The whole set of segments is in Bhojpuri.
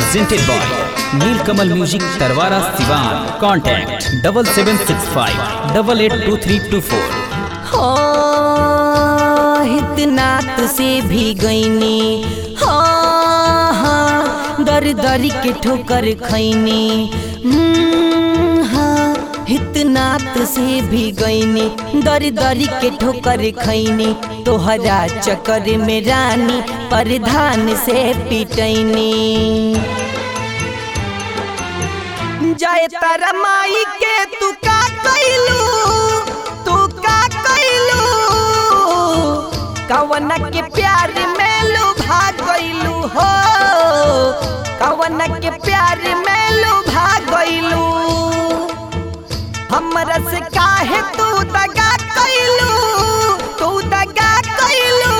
presented by Neelkamal Music Tarwara Sivan. Contact double seven six five double eight two three two four. हो इतना तुसे भी गईनी हो हाँ, दर दर के ठोकर खैनी हम्म, हाँ, इतना तुसे भी गईनी दर दर के ठोकर खैनी तोहरा चक्कर में रानी परधान से पिटैनी जय तारा माई के तू का कैलू तू का कैलू कवन के प्यार में लुभा गइलू हो कवन के प्यार में लुभा गइलू हमरा से काहे तू दगा कैलू तू दगा कैलू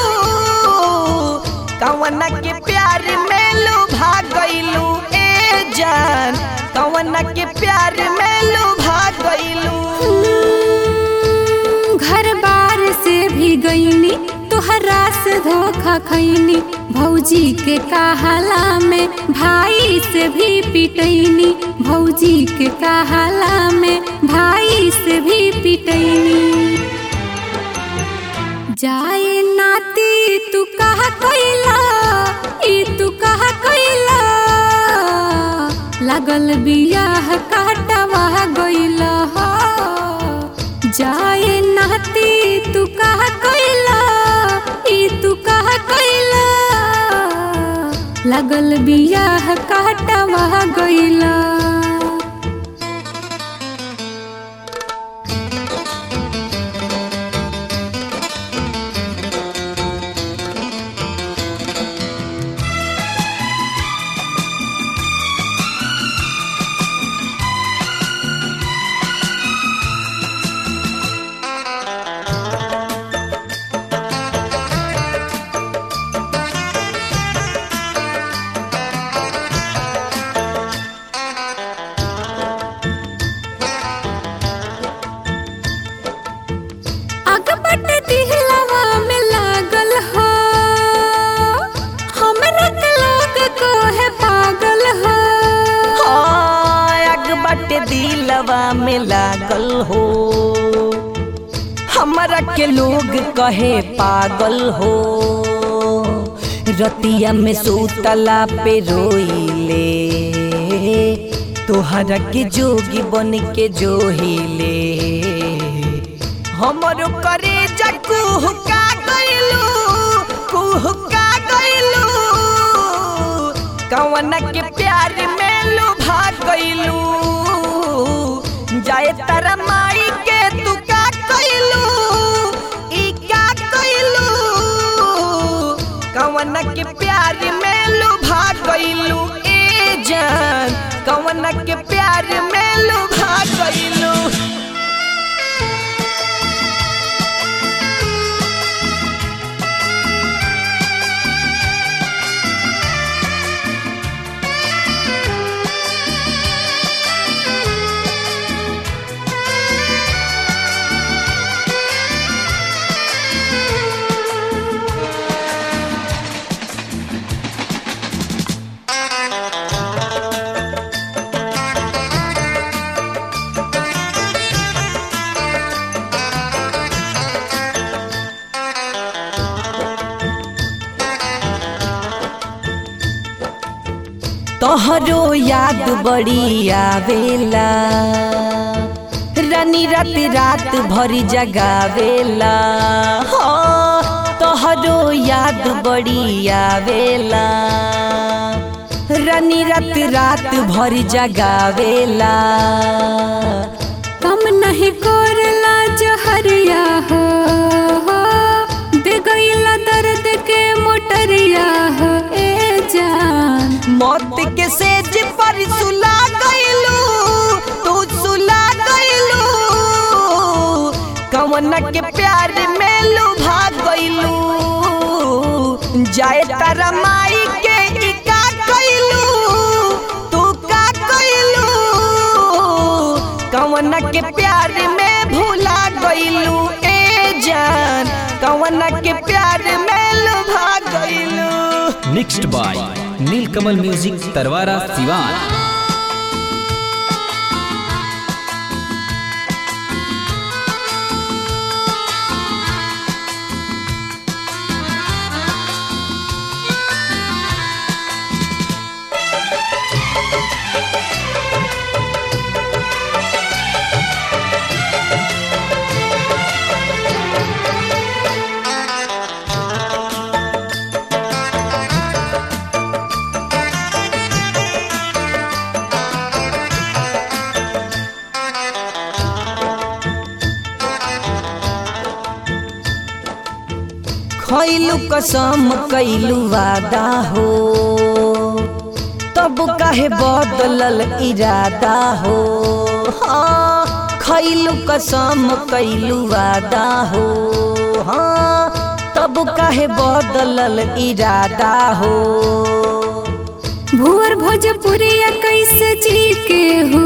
कवन के प्यार में लुभा गइलू ए जान कवन के प्यार में लुभा गइलू घर बार से भी गईनी तोहरा से धोखा खैनी भौजी के कहाला में भाई से भी पिटैनी भौजी के कहाला में भाई से भी पिटैनी जाए नाती तू कहा कैला ई तू कहा कैला लागल बियाह काटवा गइल हो जाए नाती तू कहा कैला ई तू कहा कैला लागल बियाह काटवा गइल अगबट दिहलवा में लागल हो हमरा के लोग कहे पागल हो अगबट दिलवा में लागल हो हमरा के लोग कहे पागल हो रतिया में सूतला पे रोइले तोहरा के जोगी बन के जोहिले हमरो करे कुहुका गइलू कुहुका गइलू कवन के प्यार में लुभा गइलू जाए तारा माई के तू का कइलू ई का कइलू कवन के प्यार में लुभा गइलू ए जान कवन के प्यार में लुभा गइलू तोहरो याद बड़ी आवेला रानी रात रात भरी जगावेला हो तोहरो याद बड़ी आवेला रानी रात रात भरी जगावेला कम नहीं करला जहरिया हो दे गईला दर्द के मोटरिया हो ए जान मौत के सेज पर सुला गइलू तू सुला गइलू कवन के प्यार में लुभा गइलू जाए तारा माई के ई का कइलू तू का कइलू कवन के प्यार में भूला गइलू ए जान कवन के प्यार में लुभा गइलू Mixed by Neelkamal music Tarwara Siwan खैलू कसम कैलू वादा हो तब काहे बदलल इरादा हो हाँ खैलू कसम कैलू वादा हो हाँ तब काहे बदलल इरादा हो भुअर भोजपुरिया कैसे जी के हो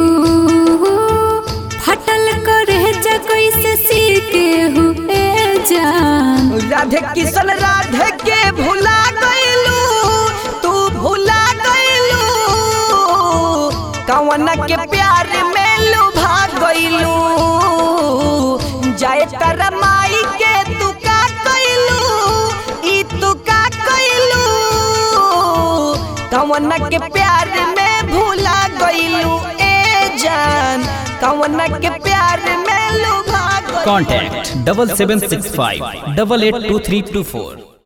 फटल करे जा कैसे सी के हो ए जान राधे किशन राधे के भुला गईलू तू भुला गईलू कवन के प्यार में लुभा गईलू जाए तर माई के तू का कईलू ई तू का कईलू कवन के प्यार में भुला गईलू ए जान कवन के प्यार में लुभा गईलू contact double seven six five double eight two three two फोर